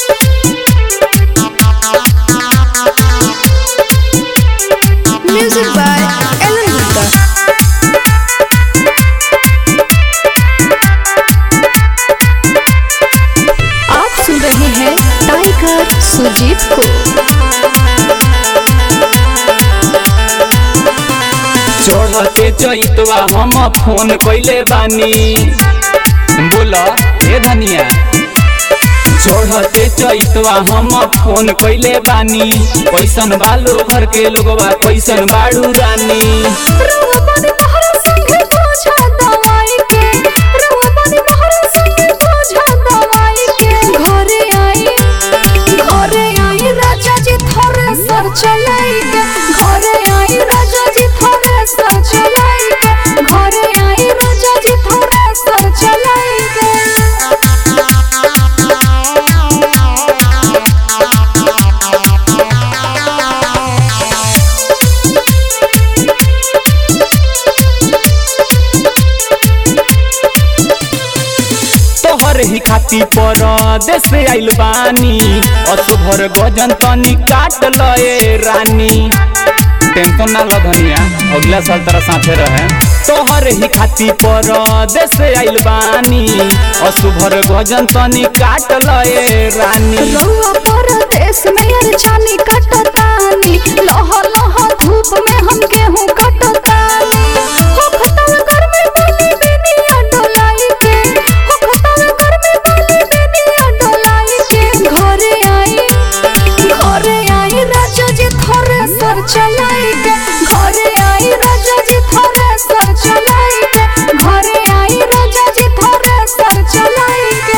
Music by Ellen Gupta. आप सुन रहे हैं टाइगर सुजीत को चढ़ते चैतवा हम फोन कैले बानी बोल हे धनिया चढ़ते चैतवा हम फोन कैले बानी कैसन बालो घर के लोगवा कैसन बाड़ू रानी घरे आई घरे आई राजा जी थोड़े सर चलाई के घरे आई राजा जी थोड़े सर चलाई के घरे आई राजा जी थोड़े सर चलाई के तोहर ही खाती पर देश आइल बानी असुभर गजन तनी काट लए रानी टेंशन ना ल धनिया अगला साल तेरा साथे रहे तोहर ही खाती पर देश आइल बानी असुभर गजन तनी काट लए रानी रउआ परदेस में यार चानी कटतानी लह लह धूप में हम गेहूं कटतानी हो खतल घर में पानी बेनिया डोलाई के हो खतल घर में पानी बेनिया डोलाई के घरे आई घरे आई राजा जी थोड़े सर चलाई के घरे आई राजा जी थोड़े सर चलाई के घरे आई राजा जी थोड़े सर चलाई के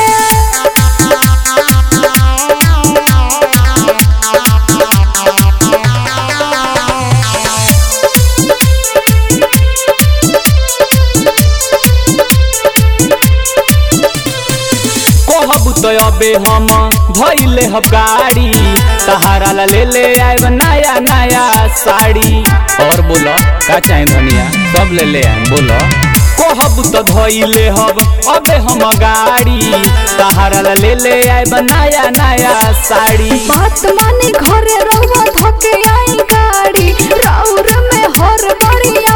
कहब तो अबे हम धैले हम गाड़ी सहारा ला ले ले आएब नया नया साड़ी और बोलो का चाहे धनिया सब ले ले आएम बोलो कहब तो धैले हब अबे हम गाड़ी सहारा ला ले ले आएब नया नया साड़ी बात मानी घरे रहुआ धोके आई गाड़ी राउर में हर बड़ी